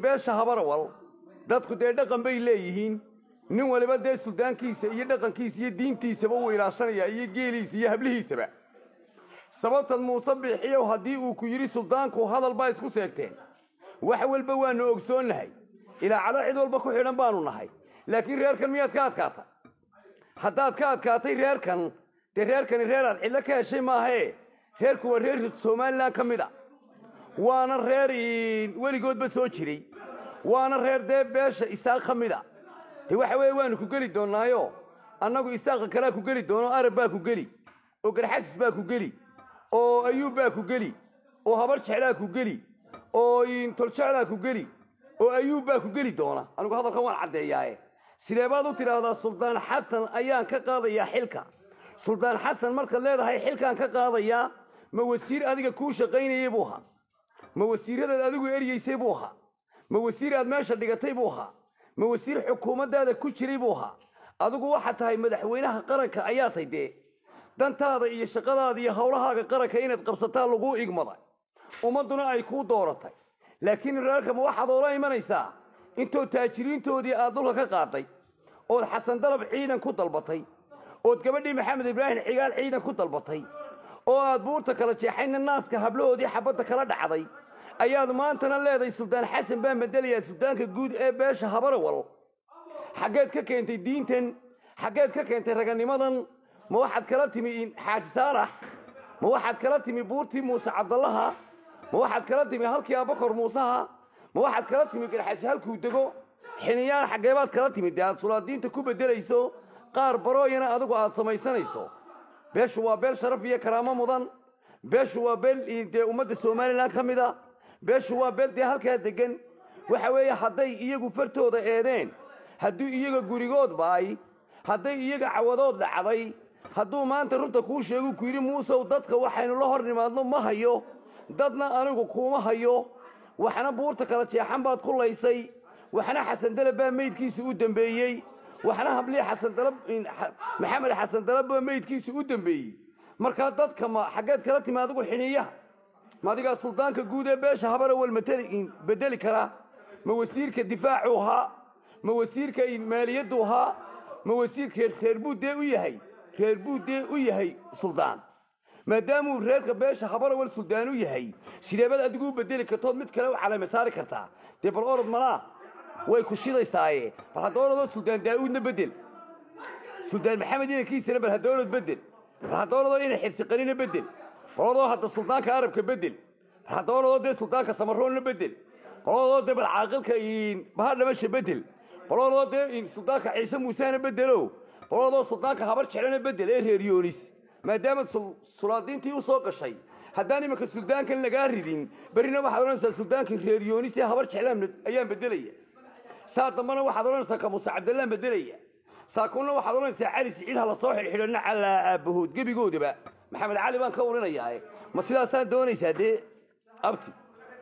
beesha habarawal dadku dee dhaqan bay leeyihiin nin waliba dee suldaankiisa iyo dhaqankiisa iyo diintiisaba uu ilaashanayaa iyo geeliisa iyo hablihiisaba sababtan muuse biixiyow haddii uu ku yidhi suldaanku hadal baa isku seegteen wax walba waannu ogsoonnahay ilaa calo cid walba ku xidhan baanu nahay laakiin reerkan miyaad ka adkaatay haddaad ka adkaatay reerkan dee reerkani reer aad cidlo ka heshay maahee reerku waa reer somalilan ka mid a waana reer weligoodba soo jiray waana reer dee beesha isaaq ka mid a de waxa weeye waanu ku geli doonnaayo annagu isaaqa kalea ku geli doono arab baa ku geli oo garxasis baa ku geli oo ayuub baa ku geli oo habar jeclaa ku geli oo toljeclaa ku geli oo ayuub baa ku geli doona anigu hadalkan waan caddeeyaaye sidee baad u tidhaahdaa suldaan xasan ayaan ka qaadayaa xilka suldaan xasan markaad leedahay xilkaan ka qaadayaa ma wasiir adiga kuu shaqaynayey buu ahaa ma wasiiradaad adigu eryeysay buu ahaa ma wasiir aad meesha dhigatay buu ahaa ma wasiir xukuumaddaada ku jiray buu ahaa adigu waxaad tahay madaxweynaha qaranka ayaa tay dee dantaada iyo shaqadaada iyo howlahaaga qaranka inaad qabsataa laguu igmaday ummadduna ay kuu dooratay laakiin reerkama waxaad oola imanaysaa intoo taajiriintoodii aad dulka ka qaaday ood xasan dalab ciidan ku dalbatay ood gabadhii maxamed ibraahim cigaal ciidan ku dalbatay oo aad buurta kala jeexayna naaska hablahoodii xabadda kala dhacday ayaad maantana leedahay suldaan xasan baa madelayaa suldaanka guud ee beesha habarawal xaggeed ka keentay diintan xaggeed ka keentay raganimadan ma waxaad kala timi xaaji saalax ma waxaad kala timi buurtii muuse cabdallaha ma waxaad kala timi halkii abakor muusaha ma waxaad kala timi garxasi halkuu dego xiniyaan xaggeebaad kala timi dee aad sulaadiinta ku beddelayso qaar barooyana adigu aad samaysanayso beeshu waa beel sharaf iyo karaamo mudan beeshu waa beel dee ummadda somalilan ka mid a beeshu waa beel dee halkaa deggan waxa weeye hadday iyagu fartooda eedeen hadduu iyaga gurigood baay hadday iyaga cawadood dhacday hadduu maanta runta kuu sheegu ku yidhi muusow dadka waxaynu la hor nimaadno ma hayo dadna anigu kuuma hayo waxna buurta kala jeexan baad ku laysay waxna xasan dalab baa meydkiisa u dembeeyey waxna hablii xasan dalab maxamed xasan dalab baa meydkiisa u dembeeyey markaa dadka ma xaggeed kala timi adigu xiniyaha ma adigaa suldaanka guud ee beesha habarawal mateli bedeli karaa ma wasiirka difaacuu ahaa ma wasiirka maaliyaddu ahaa ma wasiirka reer buuddee u yahay reer buuddee u yahay suldaan maadaamuu reerka beesha habarawal suldaan u yahay sideebaad adigu u bedeli kartood mid kale u calame saari kartaa dee bal orod malaa way ku shidaysaaye bal hadda orodoo suldaan daa'uudna bedel suldaan maxamed inankiisana bal hadda orod bedel bal hadda orodoo ina xirsiqanina bedel bal orodoo hadda suldaanka arabka bedel bal hadda orodoo dee suldaanka samaroonna bedel bal orodoo dee bal caaqilka bahadhamasha bedel bal orodoo dee suldaanka ciise muusehana bedelo bal orodoo suldaanka habar jeclana bedel ee reer yoonis maadaamaad sulaadiintii u soo gashay haddaan imanka suldaankan lagaa ridin berrina waxaad odhanaysaa suldaanka reer yoonis ee habar jeclaan ayaan bedelaya saa dambana waxaad odhanaysaa kamuuse cabdallaan bedelaya saakuunna waxaad odhanaysaa cali siciid ha la soo xidhxidhanna calaa aabbahood gebigoodaba maxamed cali baan ka urinayaae ma sidaasaan doonaysaa dee abti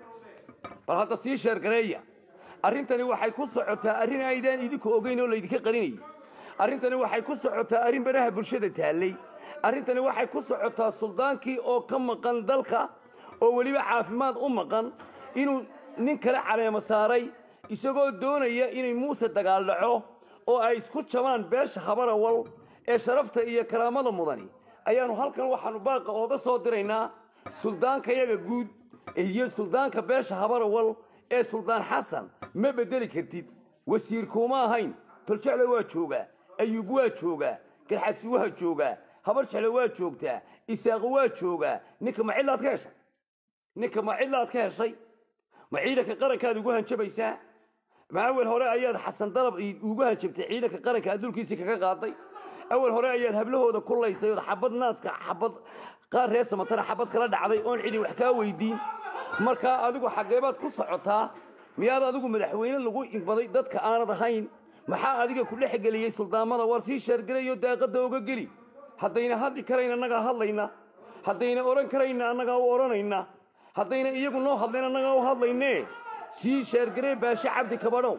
bal hadda sii sheergareeya arrintani waxay ku socotaa arrin aydaan idinku ogeyn oo laydinka qarinayay arrintani waxay ku socotaa arrin baraha bulshada taallay arrintani waxay ku socotaa suldaankii oo ka maqan dalka oo weliba caafimaad u maqan inuu nin kale caleemo saaray isagoo doonaya inay muuse dagaal dhaco oo ay isku jabaan beesha habarawal ee sharafta iyo karaamada mudani ayaannu halkan waxaannu baaqa ooga soo diraynaa suldaankayaga guud iyo suldaanka beesha habarawal ee suldaan xasan ma beddeli kartid wasiir kuuma ahayn toljecle waa joogaa ayuub waa joogaa garxadsi waa joogaa habar jecle waa joogtaa isaaqo waa joogaa ninka ma cidlaad ka heshay ninka ma cidlaad ka heshay ma ciidanka qarankaad ugu hanjabaysaa ma awel hore ayaad xasan dalab ugu hanjabtay ciidanka qaranka adduunkiisii kaga qaaday awel hore ayaad hablahooda ku laysay ood xabad naaska xabad qaar reer samatana xabad kala dhacday oon cidi wax kaa weydiin markaa adigu xaggeebaad ku socotaa miyaad adigu madaxweyne lagu igmaday dadka aanad ahayn maxaa adiga ku dhex geliyey suldaamada war sii sheergarayo daaqadda oga geli haddayna hadli karayn annagaa hadlayna haddayna odhan karayna annagaa u odhanayna haddayna iyagu noo hadlayn annagaa u hadlaynee sii sheergaree baashe cabdi kabadhow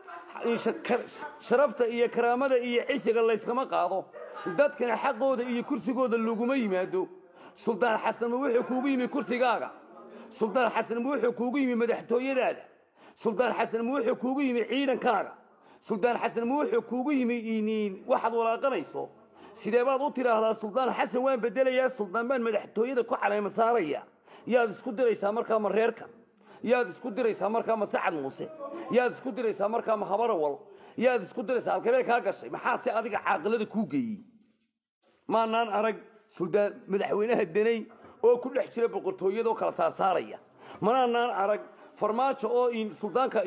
sharafta iyo karaamada iyo cisiga layskama qaado dadkana xaqooda iyo kursigooda laguma yimaado suldaan xasan ma wuxuu kuugu yimi kursigaaga suldaan xasan ma wuxuu kuugu yimi madaxtooyadaada suldaan xasan ma wuxuu kuugu yimi ciidankaaga suldaan xasan ma wuxuu kuugu yimi iniin waxaad walaaqanayso sidee baad u tidhaahdaa suldaan xasan waan bedelayaa suldaan baan madaxtooyada ku caleema saaraya yaad isku diraysaa markaa ma reerka yaad isku diraysaa markaa ma sacad muuse yaad isku diraysaa markaa ma habarawal yaad isku diraysaa halkabee kaa gashay maxaase adiga caaqilada kuu geeyey maanaan arag suldaan madaxweynaha deney oo ku dhex jira boqortooyadoo kala saarsaaraya manaanaan arag farmaajo oo in suldaanka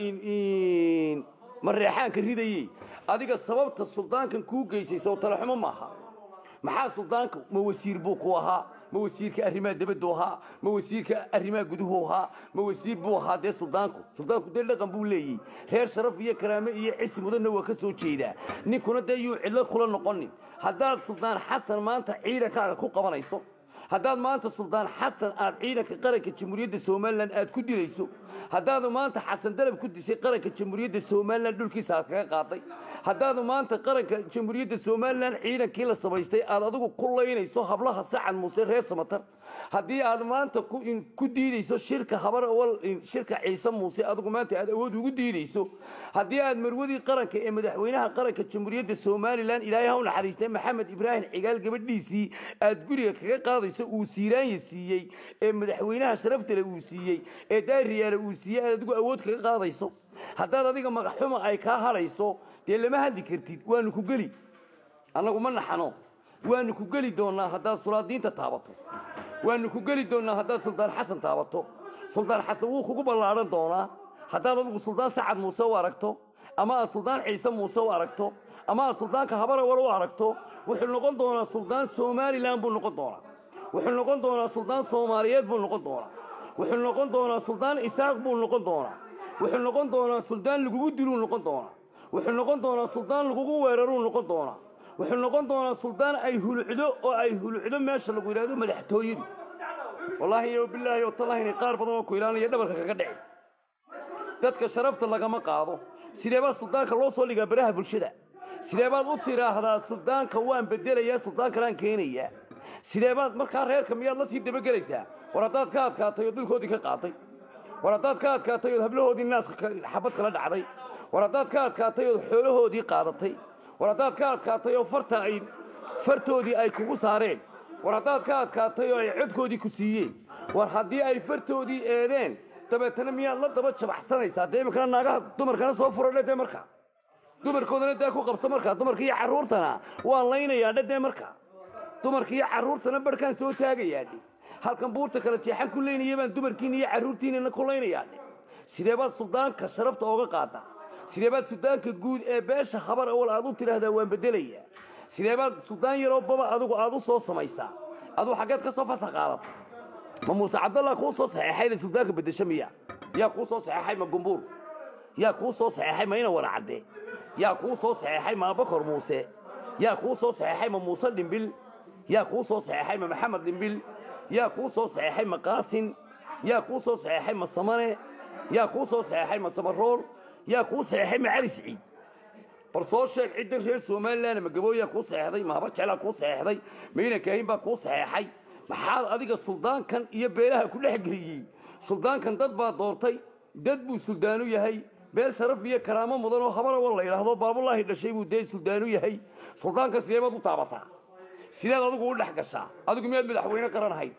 in mareexaanka ridayey adiga sababta suldaankan kuu geysay soo talaxumo maaha maxaa suldaanka ma wasiir buu ku ahaa ma wasiirka arrimaha debaddu ahaa ma wasiirka arrimaha guduhu ahaa ma wasiir buu ahaa dee suldaanku suldaanku dee dhaqan buu leeyahy reer sharaf iyo karaame iyo cisi mudanna waa ka soo jeedaa ninkuna dee yuu cidlo kula noqonin haddaad suldaan xasan maanta ciidankaaga ku qabanayso haddaad maanta suldaan xasan aad ciidanka qaranka jamhuuriyadda somalilan aad ku dilayso haddaadu maanta xasan dalab ku dishay qaranka jamhuuriyadda somalilan dhulkiisa aad kaga qaaday haddaadu maanta qaranka jamhuuriyadda somalilan ciidankii la samaystay aad adigu ku laynayso hablaha sacad muuse reer samatar haddii aad maanta ku in- ku diidayso shirka habar awal in- shirka ciise muuse adigu maanta aad awood ugu diidayso haddii aad marwadii qaranka ee madaxweynaha qaranka jamhuuriyadda somalilan ilaahay ha u naxariistay maxamed ibraahim cigaal gabadhiisii aad guriga kaga qaadayso uu siiraanya siiyey ee madaxweynaha sharaftale uu siiyey ee daariyaale uu siiyey aad adigu awood kaga qaadayso haddaad adiga magaxxuma ay kaa hadhayso dee lama hadli kartid waanu ku geli annagu ma naxano waanu ku geli doonnaa haddaad sulaadiinta taabato waanu ku geli doonnaa haddaad suldaan xasan taabato suldaan xasan wuu kugu ballaadhan doonaa haddaad adigu suldaan sacad muuse u aragto ama aad suldaan ciise muuse u aragto ama aad suldaanka habarawal u aragto wuxuu noqon doonaa suldaan somalilan buu noqon doonaa wuxuu noqon doonaa suldaan soomaaliyeed buu noqon doonaa wuxuu noqon doonaa suldaan isaaq buu noqon doonaa wuxuu noqon doonaa suldaan lagugu diluu noqon doonaa wuxuu noqon doonaa suldaan lagugu weeraruu noqon doonaa wuxuu noqon doonaa suldaan ay hulucdo oo ay hulucdo meesha lagu yidhahdo madaxtooyadu wallaahi yo bilaahi oo tallahi inay qaar badan oo ku ilaalinaya dhabarka kaga dhici dadka sharafta lagama qaado sidee baa suldaanka loo soo dhigaa baraha bulshada sidee baad u tidhaahdaa suldaanka waan bedelayaa suldaankanaan keenayaa sidee baad markaa reerka miyaad la sii dabagelaysaa war haddaad ka adkaatay oo dhulkoodii ka qaaday war haddaad ka adkaatay ood hablahoodii naaska ka- xabad kala dhacday war haddaad ka adkaatay ood xoolahoodii qaadatay war haddaad ka adkaatay oo farta ay fartoodii ay kugu saareen war haddaad ka adkaatay oo ay codkoodii ku siiyeen war haddii ay fartoodii eedeen dabeetana miyaad la daba jabaxsanaysaa dee iminkana naagaha dumarkana soo furadhe dee markaa dumarkoodana dee ku qabso markaa dumarka iyo carruurtana waan laynayaa dhe dee markaa dumarka iyo carruurtana barhkaan soo taagayaa dhe halkan buurta kala jeexan ku leynaya baan dumarkiina iyo carruurtiinana ku laynayaa dhe sidee baad suldaanka sharafta ooga qaadaa sidee baad suldaanka guud ee beesha habar awal aad u tidhaahdaa waan bedelayaa sidee baad suldaan yaroo baba adigu aad u soo samaysaa adigu xaggeed ka soo fasa qaadata ma muuse cabdallah kuu soo saxeexay inay suldaanka beddesho miya yaa kuu soo saxeexay ma gumbuur yaa kuu soo saxeexay ma ina waracadde yaa kuu soo saxeexay ma abakor muuse yaa kuu soo saxeexay ma muuse dhimbil yaa kuu soo saxeexay ma maxamed dhimbil yaa kuu soo saxeexay ma qaasin yaa kuu soo saxeexay ma samane yaa kuu soo saxeexay ma samarool yaa kuu saxeexay ma cali siciid bal soo sheeg ciddan reer somalilan ma gabooyaa kuu saxeexday ma habar jeclaa kuu saxeexday ma ina kaahin baa kuu saxeexay maxaad adiga suldaankan iyo beelaha ku dhex geliyey suldaankan dad baa doortay dad buu suldaanu yahay beel sharaf iyo karaamo mudan oo habarawal la yidhaahdo baabulaahi dhashay buu dee suldaanu yahay suldaanka sidee baad u taabataa sideed adigu u dhex gashaa adigu miyaad madaxweyne qaranahayd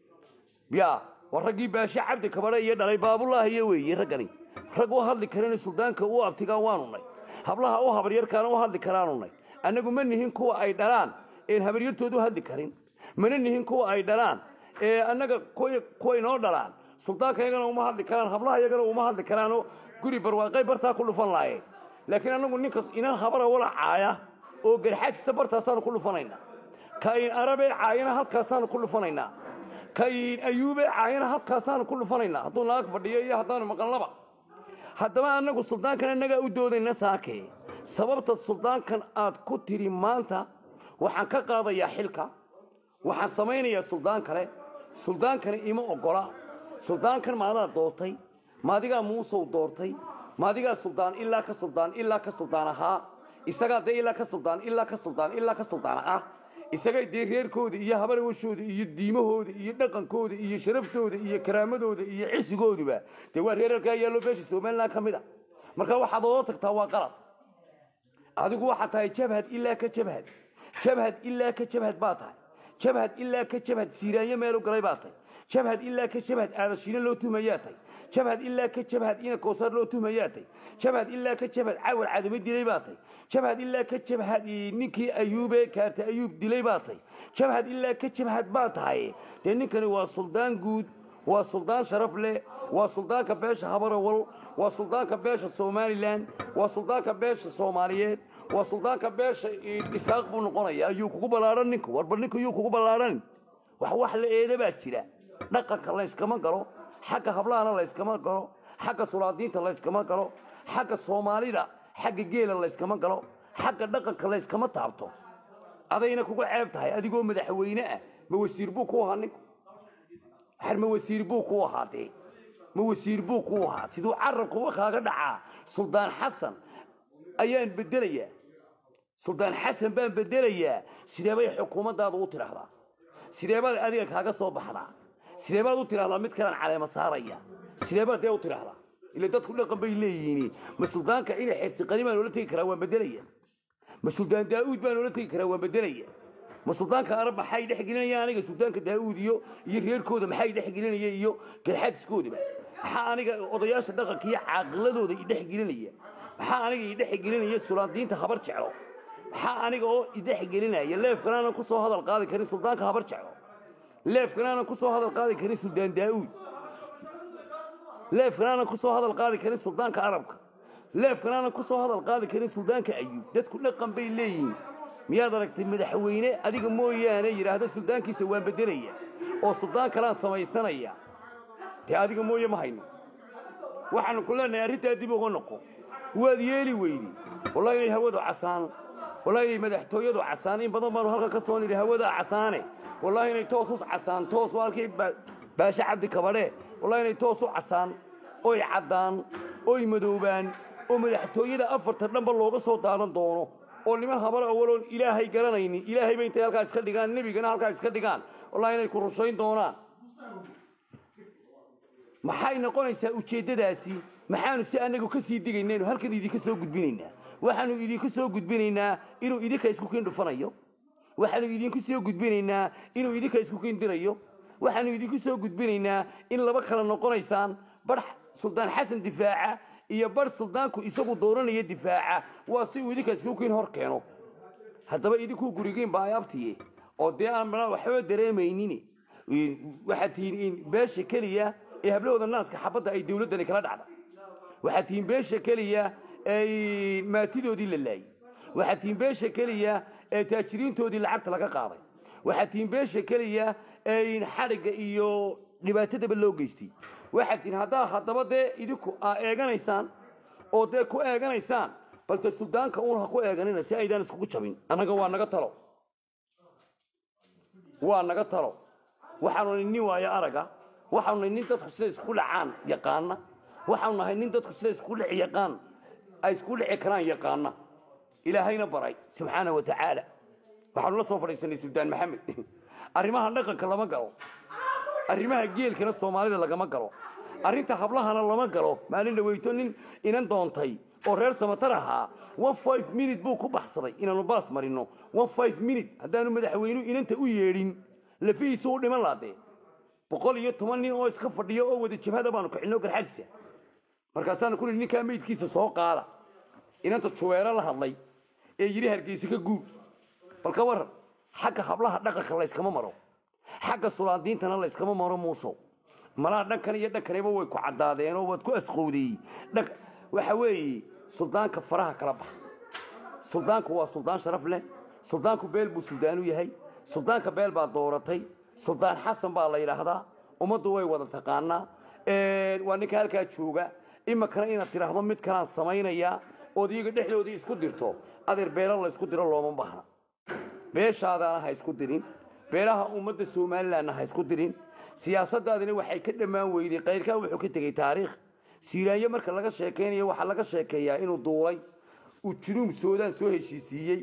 ya war raggii baashe cabdi kabadhe iyo dhalay baabulaahiyo weeye raggani rag u hadli karana suldaanka u abtigaan waanu nay hablaha u habaryarkaana u hadli karaanu nay annagu ma nihin kuwa ay dhalaan een habaryartood u hadli karin mana nihin kuwa ay dhalaan ee annaga kuwa kuway noo dhalaan suldaanka iyagana uma hadli karaan hablaha iyagana uma hadli karaanoo guri barwaaqay bartaa ku dhufan laayeen laakiin annagu ninkas inan habara wala caaya oo garxaajisa bartaasaanu ku dhufanaynaa kain arabee caayana halkaasaanu ku dhufanaynaa kain ayuubee caayana halkaasaanu ku dhufanaynaa hadduu naag fadhiyo iyo haddaanu maqalnaba haddaba annagu suldaankan annagaa u doodayna saakee sababta suldaankan aad ku tidhi maanta waxaan ka qaadayaa xilka waxaan samaynayaa suldaan kale suldaankani ima oggola suldaankan maadaa doortay maadigaa muusow doortay maadigaa suldaan ilaa ka suldaan ilaa ka suldaan ahaa isagaa dee ilaa ka suldaan ilaa ka suldaan ilaa ka suldaan ah isagay dee reerkooda iyo habarwashooda iyo diimahooda iyo dhaqankooda iyo sharaftooda iyo karaamadooda iyo cisigooduba dee waa reer halkaa yaallo beesha somaliland ka mid a marka waxaad oo tagtaa waa qalad adigu waxaad tahay jabhad ilaa ka jabhad jabhad ilaa ka jabhad baa tahay jabhad ilaa ka jabhad siiraanyo meelu galay baa tahay jabhad ilaa ka jabhad aadashiino loo tuhmayaa tahay jabhad ilaa ka jabhad ina koosaar loo tuhmayaa tahay jabhad ilaa ka jabhad cawar cadamo dilay baa tahay jabhad ilaa ka jabhad ninkii ayuube kaarta ayuub dilay baa tahay jabhad ilaa ka jabhad baa tahay dee ninkani waa suldaan guud waa suldaan sharaf leh waa suldaanka beesha habarawal waa suldaanka beesha somalilan waa suldaanka beesha soomaaliyeed waa suldaanka beesha isaaq buu noqonaya ayuu kugu ballaadhan ninku warba ninku yuu kugu ballaadhan wax wax la eeda baa jira dhaqanka layskama galo xagga hablahana layskama galo xagga sulaadiinta layskama galo xagga soomaalida xagga geela layskama galo xagga dhaqanka layskama taabto adayna kugu ceeb tahay adigoo madaxweyne ah ma wasiir buu ku ahaa ninku har ma wasiir buu ku ahaa dee ma wasiir buu ku ahaa siduu carabkuba kaaga dhacaa suldaan xasan ayaan bedelayaa suldaan xasan baan bedelayaa sidee bay xukuumaddaadu u tidhaahdaa sidee baad adiga kaaga soo baxdaa sidee baad u tidhahdaa mid kalaan caleema saaraya sidee baad dee u tidhaahdaa ila dadku dhaqan bay leeyihiin ma suldaanka ina xeersiqani baan oola tegi karaa waan bedelaya ma suldaan daa'uud baan oola tegi karaa waan bedelaya ma suldaanka arab maxay dhex gelinayaan aniga suldaanka daa'uud iyo iyo reerkooda maxay dhex gelinaya iyo garxaadiskoodaba maxaa aniga odayaasha dhaqanka iyo caaqiladooda i dhex gelinaya maxaa aniga i dhex gelinaya sulaadiinta habar jeclo maxaa aniga oo i dhex gelinaya leefkan aanan ku soo hadal qaadi karin suldaanka habar jeclo leefkan aanan ku soo hadal qaadi karin suldaan daa'uud leefkan aanan ku soo hadal qaadi karin suldaanka arabka leefkan aanan ku soo hadal qaadi karin suldaanka ayuub dadku dhaqan bay leeyihiin miyaad aragtay madaxweyne adiga mooyaane yidhaahda suldaankiisa waan bedelaya oo suldaan kalaan samaysanaya dee adiga mooye ma hayno waxaanu ku leenahay arrintaa dib uga noqo waad yeeli weydi wallahi inay hawadu casaan wallahi inay madaxtooyadu casaan in badan baanu halkan ka soo nidhi hawadaa casaane wallahi inay toos u casaan toos waa halkii baashe cabdi kabadhe wallahi inay toos u casaan oy caddaan oy madoobaan oo madaxtooyada afarta dhanba looga soo daadan doono oo niman habar awaloon ilaahay garanaynin ilaahay bay intay halkaa iska dhigaan nebigana halkaa iska dhigaan wallahi inay ku rushayn doonaan maxay noqonaysaa ujeeddadaasi maxaanu si annagu ka sii digaynaynu halkan idinka soo gudbinaynaa waxaanu idinka soo gudbinaynaa inuu idinka isku kiin dhufanayo waxaanu idinku soo gudbinaynaa inuu idinka isku kiin dirayo waxaanu idinku soo gudbinaynaa in laba kala noqonaysaan bar suldaan xasan difaaca iyo bar suldaanku isagu dooranaya difaaca waa si uu idinka isku kiin hor keeno haddaba idinkuu gurigiin baayaabtiye oo dee aan waxba dareemaynin waxaad tihiin beesha keliya ee hablahooda naaska xabadda ay dawladdani kala dhacda waxaad tihiin beesha keliya ee maatidoodii la laayey waxaad tihiin beesha keliya ee taajiriintoodii lacagta laga qaaday waxaad tihiin beesha keliya ee xadhigga iyo dhibaatadaba loo geystay waxaad tihiin haddaa haddaba dee idinku aa eeganaysaan oo dee ku eeganaysaan balse suldaanka uun ha ku eeganina si aydaan iskugu jabin annaga waa naga talo waa naga talo waxaanu nin waayo araga waxaanu nahay nin dadku sida isku dhacaan yaqaana waxaanu nahay nin dadku sida isku dhici yaqaan ay isku dhici karaan yaqaana ilaahayna baray subxaana wa tacaala waxaanu la soo fadhiisanay suldaan maxamed arrimaha dhaqanka lama galo arrimaha geelkana soomaalida lagama galo arrinta hablahana lama galo maalin dhaweyto nin inan doontay oo reer samatar ahaa one five minute buu ku baxsaday inaanu baas marino one five minute haddaanu madaxweynuhu inanta u yeedhin lafihiisu u dhiman laadee boqol iyo toban nin oo iska fadhiyo oo wada jabhada baanu kicino garxagsa markaasaanu ku nihi ninkaa meydkiisa soo qaada inanta juweero la hadlay ee yidhi hargeysa ka guur bal ka waran xagga hablaha dhaqanka layskama maro xagga sulaadiintana layskama maro muusow malaa dhankan iyo dhankaniba way ku caddaadeenoo waad ku asqowdeeyey dhanka waxa weeye suldaanka faraha kala baxa suldaanku waa suldaan sharaf leh suldaanku beel buu suldaanu yahay suldaanka beel baa dooratay suldaan xasan baa la yidhaahdaa ummaddu way wada taqaanaa waa ninka halkaa jooga imakana inaad tidhaahdo mid kalaan samaynayaa ood iyaga dhexdoodii isku dirto adeer beelo la ysku diro looma baahna beeshaadaana ha isku dirin beelaha ummadda somalilanna ha isku dirin siyaasadaadina waxay ka dhammaan weyday kayrkaa wuxuu ka tegey taariikh siiraanyo marka laga sheekaynayo waxaa laga sheekeeyaa inuu duulay uu junuub soodaan soo heshiisiiyey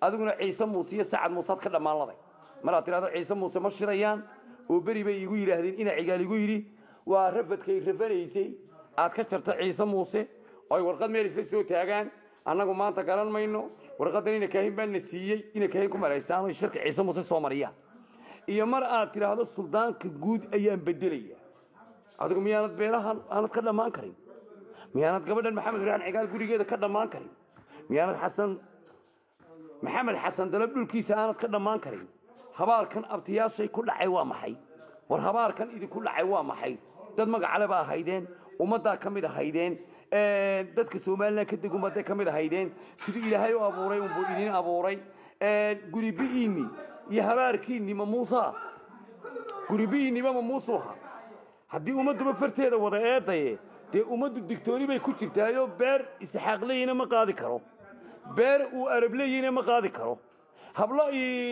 adiguna ciise muuse iyo sacad muusead ka dhammaanladay maraad tidhahdo ciise muuse ma shirayaan oo beri bay igu yidhaahdeen ina cigaal igu yidhi waa rafadkay rafanaysay aad ka jarto ciise muuse oo ay warqad meel isla soo taagaan annagu maanta garan mayno warqaddan ina kaahin baa na siiyey ina kaahin ku maraystaan oy shirka ciise muuse soo mariyaan iyo mar aad tidhaahdo suldaanka guud ayaan bedelaya adigu miyaanad beelahan aanad ka dhammaan karin miyaanad gabadhan maxamed ibraahin cigaal gurigeeda ka dhammaan karin miyaanad xasan maxamed xasan dalab dhulkiisa aanad ka dhammaan karin habaarkan abtiyaashay ku dhacay waa maxay war habaarkan idinku dhacay waa maxay dad magacale baa ahaydeen ummaddaa ka mid ahaydeen dadka somalilan ka deg ummadday ka mid ahaydeen siduu ilaahay u abuuray unbuu idin abuuray guribi'iinni iyo habaarkiinni ma muusa guribi'iinniba ma muusuha haddii ummadduba farteeda wada eedaye dee ummaddu digtooni bay ku jirtaayoo beer isxaaq leyina ma qaadi karo beer uu arab leyina ma qaadi karo hablo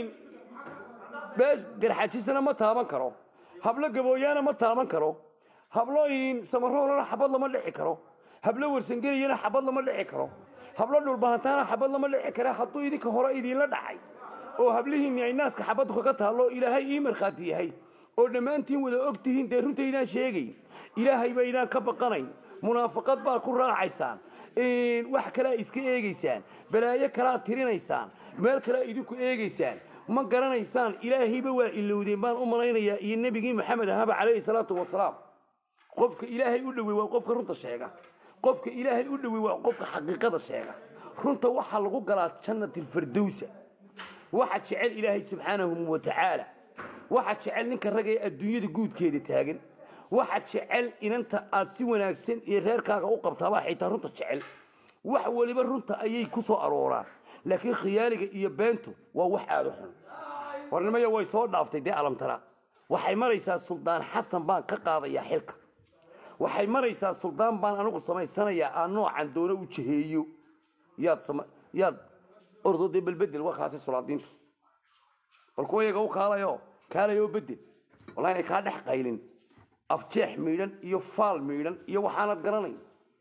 beesh garxajisana ma taaban karo hablo gabooyaana ma taaban karo hablo samaroolana xabad lama dhici karo hablo warsangeliyana xabad lama dhici karo hablo dhulbahantaana xabad lama dhici kara hadduu idinka hore idiinla dhacay oo hablihiinni ay naaska xabaddu kaga taallo ilaahay ii markhaati yahay oo dhammaantiin wada og tihiin dee runtaydaan sheegayn ilaahay baydaan ka baqanayn munaafaqad baa ku raacaysaan wax kalea iska eegaysaan balaayo kalaa tirinaysaan meel kalea idinku eegaysaan ma garanaysaan ilaahayba waa ilowdeen baan u malaynayaa iyo nebigii maxamed ahaba calayhi salaatu wasalaam qofka ilaahay u dhowey waa qofka runta sheega qofka ilaahay u dhowey waa qofka xaqiiqada sheega runta waxaa lagu galaa jannatilfardowsa waxa jecel ilaahay subxaanahu wa tacaala waxa jecel ninka ragga ee adduunyada guudkeeda taagan waxa jecel inanta aad si wanaagsan iyo reerkaaga u qabtaabaa xitaa runta jecel wax weliba runta ayay ku soo arooraan laakiin khiyaaliga iyo beentu waa wax aada u xun warnimaya way soo dhaaftay dee alamtara waxay maraysaa suldaan xasan baan ka qaadayaa xilka waxay maraysaa suldaan baan anigu samaysanayaa aan noocan doono u jaheeyo yaad yaad ordo dee balbedel waa kaasi sulaadiintu bal kuwa yaga u kaalayo kaalayoo bedel wallahi inay kaa dhex qaylin afjeex miidhan iyo faal miidhan iyo waxaanad garanayn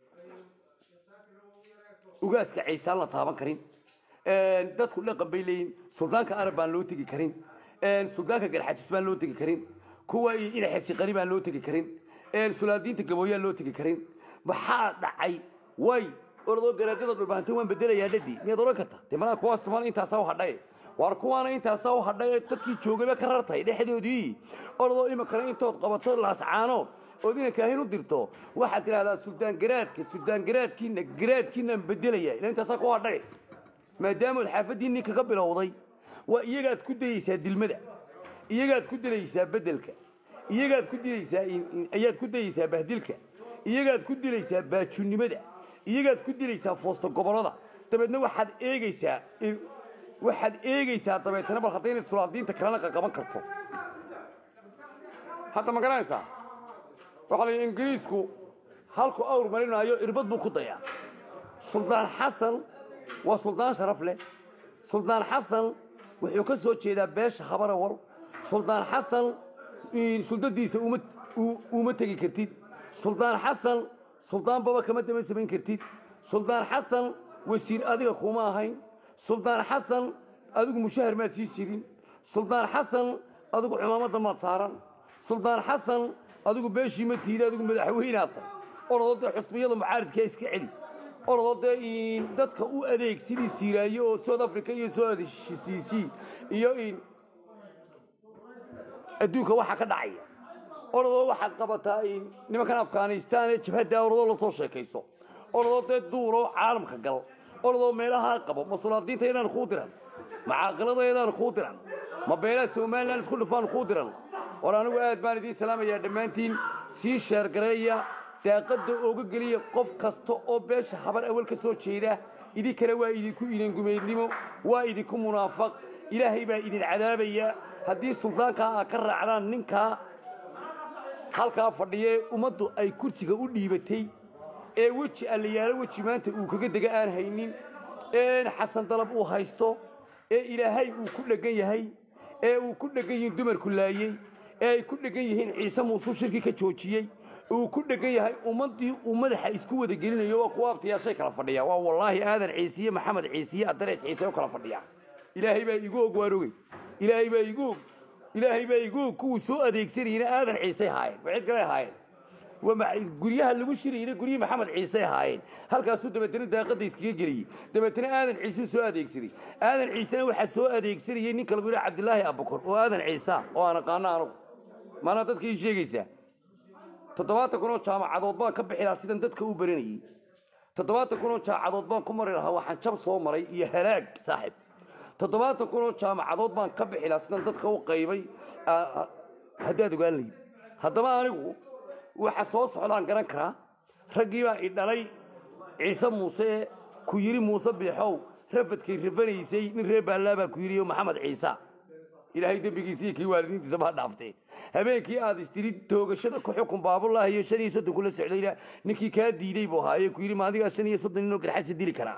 ugaaska ciisaan la taaban karin dadku dhaqan bay leeyihin suldaanka arab baan loo tegi karin suldaanka garxajis baan loo tegi karin kuwa inaxesiqani baan loo tegi karin sulaadiinta gabooyaan loo tegi karin maxaa dhacay way oradoo garaadada dhulbaantay waan bedelayaa dhadii miyaad oran karta dee malaa kuwaas mal intaasaa u hadhay waar kuwaana intaasaa u hadhay ee dadkii joogayba ka rartay dhexdoodii oradoo iminkana intood qabato laascaanood ood ina kaahin u dirto waxaad tidhahdaa suldaan garaadka suldaan garaadkiina garaadkiinaan bedelaya ila intaasaa ku hadhay maadaamood xaafaddiinii kaga bilowday waa iyagaad ku dayeysaa dilmada iyagaad ku dilaysaa bedelka iyagaad ku dilaysaa ayaad ku dayeysaa bahdilka iyagaad ku dilaysaa baajunnimada iyagaad ku dilaysaa foosta gobollada dabeedna waxaad eegaysaa waxaad eegaysaa dabeetana bal hadday inaad sulaadiinta kalena qaqaban karto hadda ma garanaysaa waxaa la yidhi ingiriisku halku awr marinaayo irbad buu ku dayaa suldaan xasan waa suldaan sharaf leh suldaan xasan wuxuu ka soo jeedaa beesha habarawal suldaan xasan suldadiisa uma tegi kartid suldaan xasan suldaan baba kama daba samayn kartid suldaan xasan wasiir adiga kuma ahayn suldaan xasan adigu mushahar maad sii jirin suldaan xasan adigu cumaamadda maad saaran suldaan xasan adigu beeshii ma tiida adigu madaxweynaad tahay orodoo dee xusbiyada mucaaridkaa iska celi orodoo dee dadka u adeeg sidii siiraaye oo south africa iyo soo adesiisii iyo adduunka waxaa ka dhacaya orodoo waxaad qabataa nimankan afghanistan ee jabhadda orodoo la soo sheekayso orodoo dee duuroo caalamka gal orodoo meelahaa qabo ma sulaadiintaydaan kuu diran ma caaqiladaydaan kuu diran ma beelaad somalilan isku dhufaan kuu diran war anigu aad baan idiin salaamayaa dhammaantiin sii sheergareeya daaqadda ooga geliya qof kasta oo beesha habar awal ka soo jeeda idinkana waa idinku idangumeydnimo waa idinku munaafaq ilaahay baa idin cadaabaya haddii suldaankaa aa ka raacdaan ninkaa halkaa fadhiya ee ummaddu ay kursiga u dhiibatay ee weji allayaalo weji maanta uu kaga dega aan haynin ee xasan dalab uu haysto ee ilaahay uu ku dheggan yahay ee uu ku dheggan yihiin dumarku laayey ee ay ku dheggan yihiin ciise muusuu shirki ka joojiyey uu ku dheggan yahay ummaddii uu madaxa isku wada gelinayo waa kuwa abtayaashay kala fadhiya waa wallaahi aadan ciisiye maxamed ciisiye addarees ciise u kala fadhiya ilaahay baa igu og waan ogey ilaahay baa igu og ilaahay baa igu og kuwuu soo adeegsanayena aadan ciisay haayeen ma cid kale haayeen waa ma- guryaha lagu shirayna guryihii maxamed ciise ahaayeen halkaasuu dabeetana daaqada iskaga geliyey dabeetana aadan ciisuu soo adeegsaday aadan ciisena waxaa soo adeegsanayay ninka lagu yidhaha cabdilaahi abukor oo aadan ciisa oo aan aqaano anugu maanaa dadka ii sheegaysaa toddobaatan kun oo jaamacadood baan ka bixi lahaa sidan dadka u baranayey toddobaatan kun oo jaamacadood baan ku mari lahaa waxaan jab soo maray iyo halaag saaxib toddobaatan kun oo jaamacadood baan ka bixi lahaa sidan dadka u qaybay aa- aa- haddaad ogaan lahayd haddaba anigu waxa soo socdaan garan karaa raggii baa i dhalay ciise muuse ee ku yidhi muuse biixow rafadkay rafanaysay nin reer baallaa baa ku yidhi oo maxamed ciise ilaahay dembigiisa iyo kii waalidiintiisa baa dhaaftee habeenkii aad istiri toogashada ku xukun baabulaahi iyo shan iyo soddon kula socdayna ninkii kaa diiday buu ahaa ee ku yidhi maadigaa shan iyo soddon ninoo garxaja dili karaa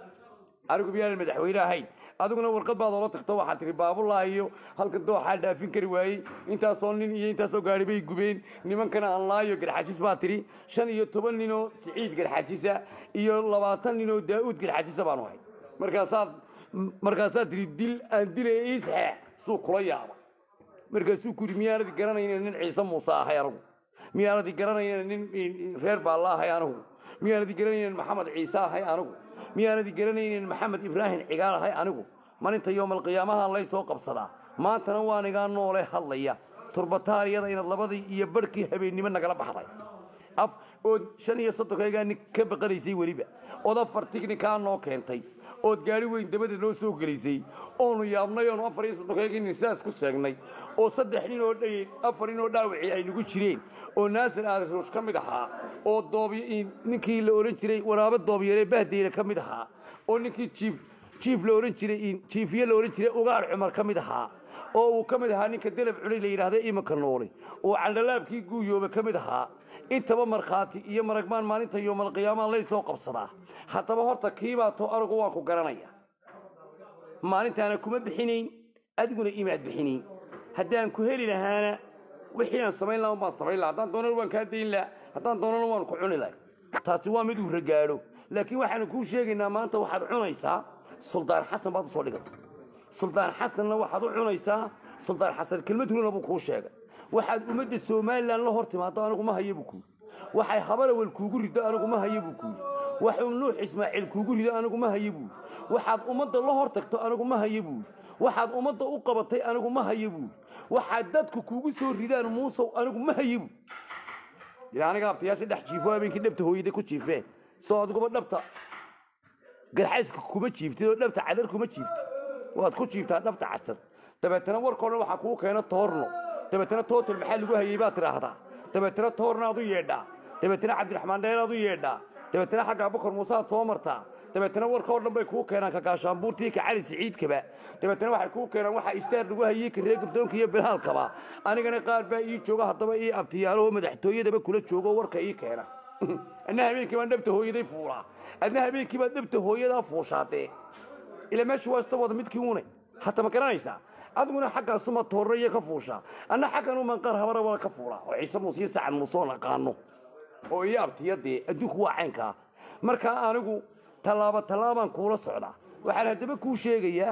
anigu miyaanan madaxweyne ahayn adiguna warqad baad oola tagto waxaad tihi baabulaahi iyo halkan dooxaa dhaafin kari waayey intaasoo nin iyo intaasoo gaari bay gubeen nimankana aan laayo garxajis baa tidhi shan iyo toban ninoo siciid garxajisa iyo labaatan ninoo daa'uud garxajisa baanu ahay markaasaad markaasaad tihi dil aan dilaya ii saxeex suu kula yaaba markaasuu ku yidhi miyaanadi garanayna nin ciise muuse ahay anigu miyaanadi garanayna nin reer baalla ahay anigu miyaanadi garanayna maxamed ciise ahay anigu miyaanadi garanaynin maxamed ibraahim cigaal ahay anigu malinta yoomalqiyaamaha lay soo qabsadaa maantana waan igaa noole hadlaya turbataariyada inaad labadii iyo barhkii habeennimo nagala baxday af ood shan iyo soddonkaygaa nin ka baqanaysay weliba ood afar tignikaa noo keentay ood gaari weyn dabada noo soo gelisay oonu yaabnay oonu afar iyo soddonkaygii nin sidaas ku sheegnay oo saddex nin oo dhay afar nin oo dhaawacii ay nagu jireen oo naasir aadiruush ka mid ahaa oo dooby ninkii la odhan jiray waraabo doobyare bahdeyle ka mid ahaa oo ninkii jiif jiif la odhan jiray jiifiye la odhan jiray ugaar cumar ka mid ahaa oo uu ka mid ahaa ninka delab culay la yidhaahda imanka noole oo candhalaabkii guuyoobe ka mid ahaa intaba markhaati iyo maragmaan maalinta yoomalqiyaamaha lay soo qabsadaa haddaba horta kiibaa to anigu waan ku garanaya maalintaana kuma bixinayn adiguna imaad bixinayn haddaan ku heli lahaana wixii aan samayn lahaa baan samayn laha haddaan doonana waan kaa dayn laha haddaan doonana waan ku cuni lahay taasi waa mid uu ragaadho laakiin waxaanu kuu sheegaynaa maanta waxaad cunaysaa suldaan xasan baad usoo dhigata suldaan xasanna waxaad u cunaysaa suldaan xasan kelmad hulana buu kuu sheegay waxaad ummadda somalilan la hor timaado anigu ma haya buu kuuri waxay habarawel kuugu rido anigu ma haya buu kuuri waxuu nuux ismaaciil kuugu rido anigu ma haya buuri waxaad ummadda la hor tagto anigu ma haya buuri waxaad ummadda u qabatay anigu ma haya buuri waxaad dadku kuugu soo ridaan muusow anigu ma haya buuri ilaa aniga abtayaasha dhex jiifo habeenkii dhabta hooyada ku jiifeen soo adiguba dhabta garxayska kuma jiiftid oo dhabta cadar kuma jiiftid waad ku jiiftaa dhabta casar dabeetana warkoo dhan waxaa kuu keena toorno dabeetana tootal maxaa lagu hayey baad tidhaahdaa dabeetana toorna aad u yeedhaa dabeetana cabdiraxmaan dheer aad u yeedhaa dabeetana xagga abukar muuse aad soo martaa dabeetana warka oo dhan bay kuu keenaan ka gaashaanbuurtii ka cali siciidkaba dabeetana waxay kuu keenaan waxaa istaar lagu hayey ka reer gabdoonka iyo bilhaalkaba anigana qaar baa ii jooga haddaba ii abtiyaalo madaxtooyadaba kula joogo warka ii keena adna habeenkii baan dhabta hooyaday fuulaa adna habeenkii baad dhabta hooyadaa fuushaadee ila meesha waa ista wada midkii unay hata ma garanaysaa adiguna xaggaasuma toorro iyo ka fuushaa anna xaggan uman qaar habara wala ka fuulaa oo ciise muuse iyo sacan muuse oon aqaano oo ii abtiyadee adduunku waa caynkaa markaa anigu tallaaba tallaabaan kuula socdaa waxaan haddaba kuu sheegayaa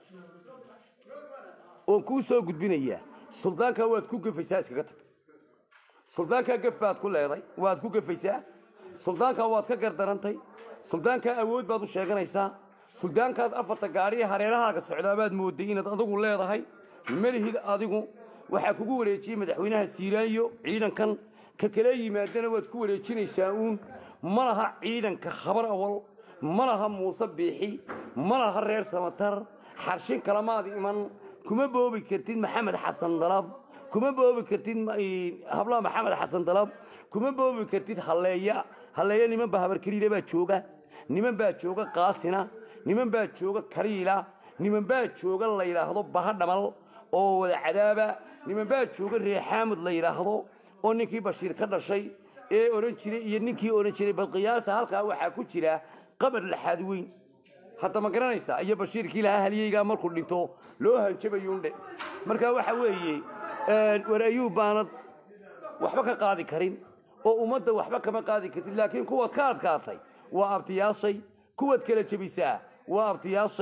oon kuu soo gudbinayaa suldaankaa waad ku gafaysaa iskaga tag suldaankaa gaf baad ku leeday waad ku gafaysaa suldaankaa waad ka gardarantay suldaankaa awood baad u sheeganaysaa suldaankaad afarta gaadhiya hareerahaaga socdaa baad mooday inaad adigu leedahay melihid adigu waxaa kugu wareejiyey madaxweynaha siiraayo ciidankan ka kala yimaadana waad ku wareejinaysaa uun ma laha ciidanka habar awal ma laha muuse biixi ma laha reer samatar xarshin kalamaad iman kuma boobi kartid maxamed xasan dalab kuma boobi kartid hablaha maxamed xasan dalab kuma boobi kartid halleeya halleeya niman baa habarkeliile baa jooga niman baa jooga qaasina niman baa jooga kariila niman baa jooga la yidhaahdo baha dhamal oo wada cadaaba niman baa jooga reexaamud la yidhaahdo oo ninkii bashiir ka dhashay ee odhan jiray iyo ninkii odhan jiray balqiyaasa halkaa waxaa ku jira qabar laxaad weyn hadda ma garanaysaa iyo bashiirkii lahaa halyeygaa markuu dhinto loo hanjabayuundhe marka waxa weeye war ayuub baanad waxba ka qaadi karin oo ummadda waxba kama qaadi kartid laakiin kuwaad ka adkaatay waa abtiyaashay kuwaad kala jebisaa waa abtiyaashay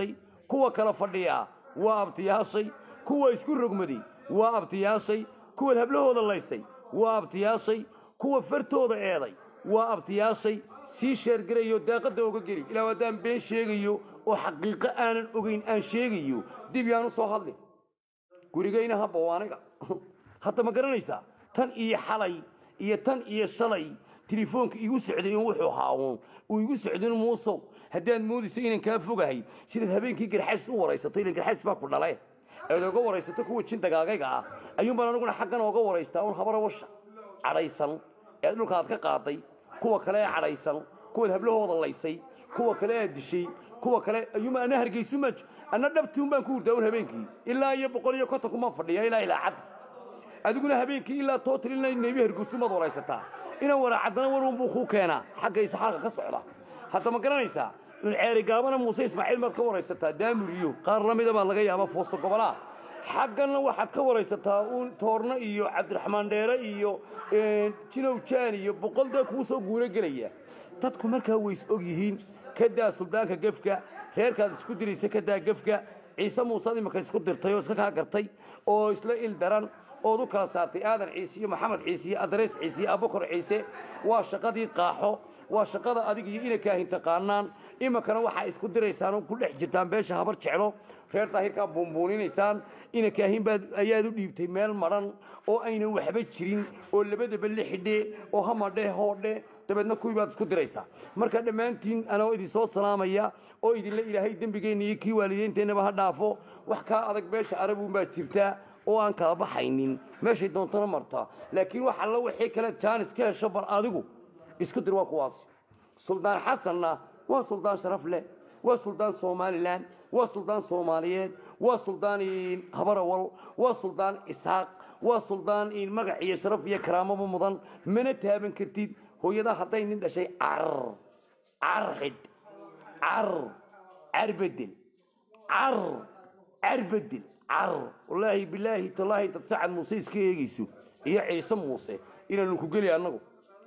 kuwa kala fadhiyaa waa abtiyaashay kuwa isku rogmaday waa abtiyaashay kuwaad hablahooda laysay waa abtiyaashay kuwa fartooda eeday waa abtiyaashay sii sheergarayo daaqadda oga geli ilaa haddaan been sheegayo oo xaqiiqo aanan ogayn aan sheegayo dib yaan u soo hadlin gurigayna habba waa aniga hadda ma garanaysaa tan iyo xalay iyo tan iyo shalay telefoonka igu socday in wuxuu haawon uu igu socdin muusow haddaad moodayso inaan kaa fogahay sidaad habeenkii garxays u waraysato ila garxays baa ku dhale eed oga waraysato kuwa jin dagaagayga ah ayuunbaan aniguna xaggan ooga waraystaa un habara washa cadhaysan ee dhulka aad ka qaaday kuwa kale ee cadhaysan kuwaad hablahooda laysay kuwa kale aad dishay kuwa kale ayuuma ana hargeysumaa anna dhabtiun baan ku hurdaa un habeenkii ilaa iyo boqol iyo konton kumaan fadhiya ilaa ilaa cadda adiguna habeenkii ilaa tootal ilaa neebi hargeysumaad waraysataa inaan waraacaddana warun buu kuu keenaa xagga isxaaqa ka socda hadda ma garanaysaa ceeri gaabana muuse ismaaciil baad ka waraysataa daamur iyo qaar la mida baa laga yaaba foosto gobolaa xagganna waxaad ka waraysataa uun toorno iyo cabdiraxmaan dheere iyo jinow jaan iyo boqol dee kuu soo guuro gelaya dadku markaa ways og yihiin kadaa suldaanka gefka reerkaad isku diraysa kadaa gefka ciise muusead imika isku dirtay oo iska kaa gartay oo isla il daran ood u kala saartay aadan ciise iyo maxamed ciise iyo adreys ciise iyo abukar ciise waa shaqadii qaaxo waa shaqada adig iyo ina kaahin taqaanaan iminkana waxaa isku diraysaan oo ku dhex jirtaan beesha habar jeclo reer daahirkaa buunbuuninaysaan ina kaahin baad ayaad u dhiibtay meel madhan oo aynan waxba jirin oo labadaba la xidhe oo hamadhe hoodhe dabeedna kuwii baad isku diraysaa marka dhammaantiin anoo idin soo salaamaya oo idinla ilaahay dembigeenna iyo kii waalideynteennaba ha dhaafo wax kaa adag beesha arabuun baa jirtaa oo aan kala baxaynin meeshay doontana marta laakiin wax alla wixii kale jaanis ka hesho bal adigu isku dir waa kuwaas suldaan xasanna waa suldaan sharaf leh waa suldaan somalilan waa suldaan soomaaliyeed waa suldaan habarawal waa suldaan isaaq waa suldaan magac iyo sharaf iyo karaamaba mudan mana taaban kartid hooyada hadday nin dhashay car car xidh car car bedel car car bedel car wallaahi bilaahi tallaahi dad sacad muuse iska eegayso iyo ciise muuse inaanu ku geli annagu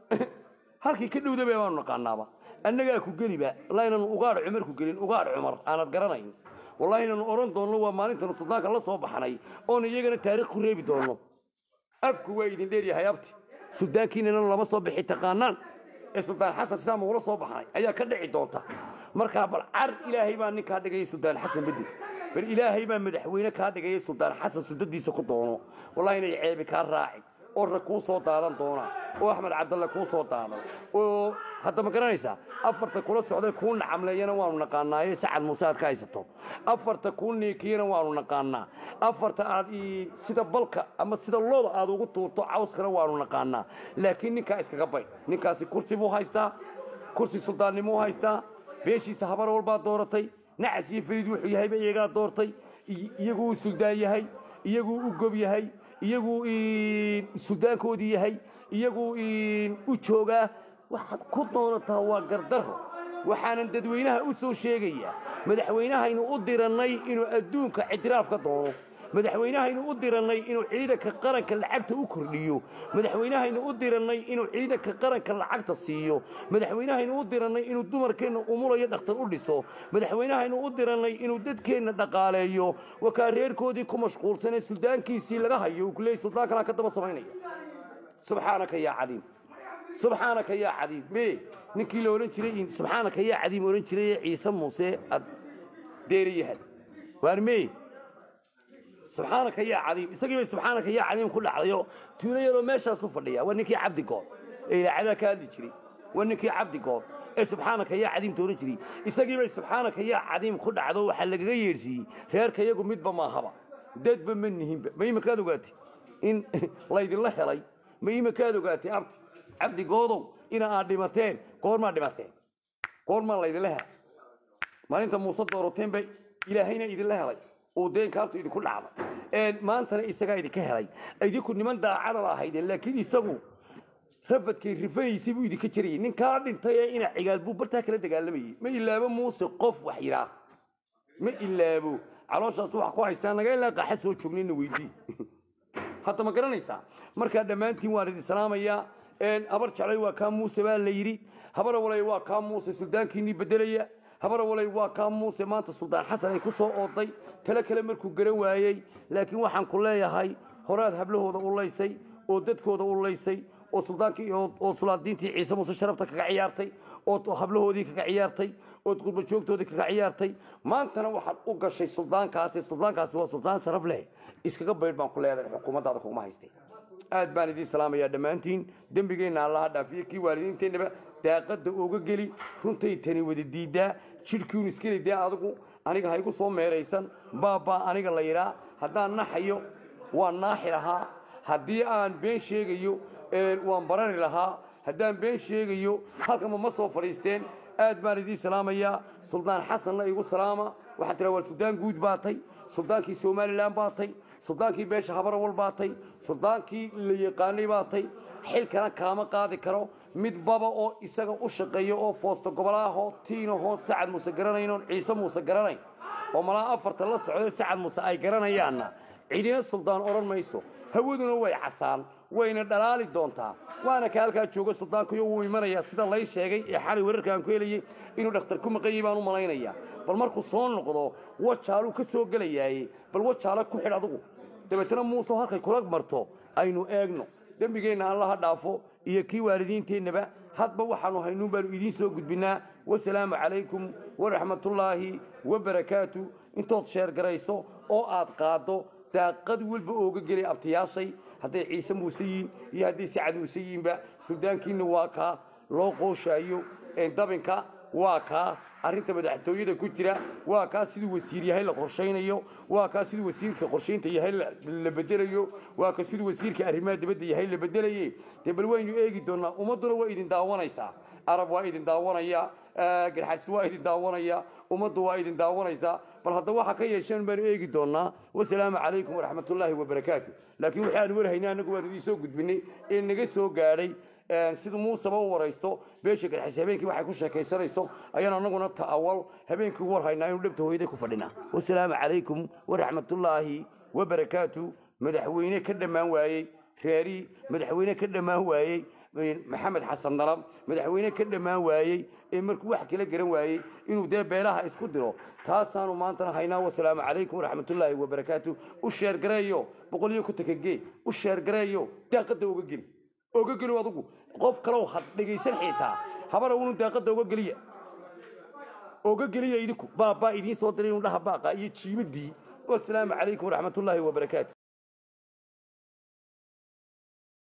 halkii ka dhowdaba baanu naqaanaaba annagaa ku geliba wallahi inaanu ugaadh cumar ku gelin ugaadh cumar aanad garanayn wallahi inaanu odhan doonno waa maalintaanu suldaanka la soo baxnay oonu iyagana taariikh ku reebi doonno afku waa idin dheeryahay abti suldaankiinana lama soo bixi taqaanaan ee suldaan xasan sidaa magula soo baxnay ayaa ka dhici doonta markaa bal car ilaahay baa ninkaa dhigaya suldaan xasan bedel bal ilaahay baa madaxweyne kaa dhigaya suldaan xasan sudadiisa ku doono wallahi inay ceebi kaa raaci oo rag kuu soo daadan doona oo axmed cabdalle kuu soo daadan oo hadda ma garanaysaa afarta kula socday kuu nacamleeyana waanu naqaanaaye sacad muuse aad ka haysato afarta kuu niikiyana waanu naqaanaa afarta aad sida balka ama sida looda aad ugu tuurto cawskana waanu naqaanaa laakiin ninkaa iskaga bay ninkaasi kursi buu haystaa kursi suldaannimuu haystaa beeshiisa habar walbaa dooratay nacas iyo fariid wuxuu yahayba iyagaa doortay iyaguu u suldaan yahay iyaguu u gob yahay iyaguu suldaankoodii yahay iyaguu u joogaa waxaad ku doonataa waa gardaro waxaanan dadweynaha u soo sheegayaa madaxweynahaynu u dirannay inuu adduunka ictiraaf ka doono madaxweynahaynu u dirannay inuu ciidanka qaranka lacagta u kordhiyo madaxweynahaynu u dirannay inuu ciidanka qaranka lacagta siiyo madaxweynahaynu u dirannay inuu dumarkeenna umulayo dhakhtar u dhiso madaxweynahaynu u dirannay inuu dadkeenna dhaqaaleeyo wakaa reerkoodii ku mashquulsanee suldaankiisii laga hayo uu kuleeyay suldaankanaa ka daba samaynaya subxaanaka yaa cadiim subxaanaka yaa cadiim me ninkii la odhan jiray subxaanaka yaa cadiim odhan jiray ciise muuse ad deeriyahad waar me subxaanaka yaa cadiim isagii bay subxaanaka yaa cadiim ku dhacdayo tuulo yaroo meeshaas u fadhiya waa ninkii cabdi good ee ilaacadaa ka hadli jiray waa ninkii cabdi good ee subxaanaka yaa cadiim tooran jiray isagii bay subxaanaka yaa cadiim ku dhacdo waxaa lagaga yeedhsiiyey reerka iyagu midba maahaba dadba ma nihinba ma iminkaad ogaatay in laydinla helay ma iminkaad ogaatay abti cabdi goodow ina aad dhimateen goormaa dhimateen goormaa laydinla helay maalinta muuse doorateen bay ilaahayna idinla helay uu deenkaabtu idinku dhacday maantana isagaa idinka helay idinku niman daacada ba ahaydeen laakiin isagu rafadkay rifanaysay buu idinka jirayay ninkaa dhintay ee ina cigaal buu bartaa kala dagaalamayey ma ilaabo muuse qof wax yidhaa ma ilaabo calooshaas wax ku haystaa naga ilaa qaxa soo joognayna weydii hadda ma garanaysaa markaa dhammaantiin waan idin salaamayaa habar jeclay waa kaa muuse baa la yidhi habar walay waa kaa muuse suldaankiinnii bedelaya habara walay waa kaa muuse maanta suldaan xasan ay ku soo ooday tale kale markuu garan waayey laakiin waxaan ku leeyahay horaad hablahooda u laysay oo dadkooda u laysay oo suldaankii oo sulaadiintii ciise muuse sharafta kaga ciyaartay oo hablahoodii kaga ciyaartay ood qurba joogtoodii kaga ciyaartay maantana waxaad u gashay suldaankaasi suldaankaasi waa suldaan sharaf leh iskaga baydh baan ku leedahay xukuumaddaada kuguma haystay aad baan idiin salaamayaa dhammaantiin dembigeenna allaha dhaafiyo kii waalidiinteennaba daaqadda ooga geli runtay tani wada diiddaa jidhkiun iskeli dee adigu aniga ha igu soo meeraysan baabbaa aniga la yidhaa haddaan naxayo waan naaxi lahaa haddii aan been sheegayo waan barari lahaa haddaan been sheegayo halkama ma soo fadhiisteen aad baan idiin salaamayaa suldaan xasanna igu salaama waxaa tiraa waa suldaan guud baatay suldaankii somalilan baatay suldaankii beesha habarawal baatay suldaankii la yaqaanay baatay xilkana kaama qaadi karo mid baba oo isaga u shaqeeya oo foosta gobolaahoo tiinahoo sacad muuse garanaynoon ciise muuse garanayn oo malaa afarta la socda sacad muuse ay garanayaanna cidina suldaan odhan mayso hawaduna way casaan wayna dhalaali doontaa waana ka halkaa jooga suldaankuyo wuu imanayaa sida lay sheegay ee xalay wararka aan ku helayey inuu dhakhtar ku maqanyay baan u malaynayaa bal markuu soo noqdo wajaaluu ka soo gelayaaye bal wajaalo ku xidh adugu dabeetana muuse halkay kula marto aynu eegno dembigeenna allaha dhaafo iyo kii waalidiinteennaba hadba waxaanu haynuun baanu idiin soo gudbinnaa wasalaamu calaykum waraxmatullaahi wabarakaatu intood sheergarayso oo aad qaaddo daaqad walba ooga gelay abtiyaashay hadday ciise muuse yihiin iyo hadday sacad muuse yihiinba suldaankiinna waa kaa loo qooshaayo dabinka waa kaa arrinta madaxtooyada ku jira waa kaa siduu wasiir yahay la qorshaynayo waa kaa siduu wasiirka qorshaynta yahay la bedelayo waa ka siduu wasiirka arrimaha dibadda yahay la bedelaye dee bal waynu eegi doonnaa ummadduna waa idin daawanaysaa arab waa idin daawanaya garxajis waa idin daawanaya ummaddu waa idin daawanaysaa bal hadda waxa ka yeesheen baanu eegi doonnaa wasalaamu calaykum waraxmatullaahi wabarakaatu laakiin waxaanu warhaynay annagu waanu idiin soo gudbinay ee naga soo gaadhay sida muuseba u waraysto beesha garxajis habeenkii waxay ku sheekaysanayso ayaan annaguna ta'awal habeenkii u warhaynaa inuu dhabta hooyada ku fadhinaa wasalaamu calaykum waraxmatullaahi wabarakaatu madaxweyne ka dhammaan waayey reeri madaxweyne ka dhammaan waayey maxamed xasan dalab madaxweyne ka dhammaan waayey ee markuu wax kala garan waayey inuu dee beelaha isku diro taasaanu maantana haynaa wasalaamu calaykum waraxmatullaahi wabarakaatu u sheergareeyo boqol iyo kontonka gee u sheergareeyo daaqadda uga geli oga geli adugu qof kalow had dhegaysan xitaa habara unu daaqadda uga geliya oga geliya idinku baabaa idiin soo diray inuu dhaha baaqa iyo jiimadii wasalaamu calaykum waraxmatullaahi wabarakaatu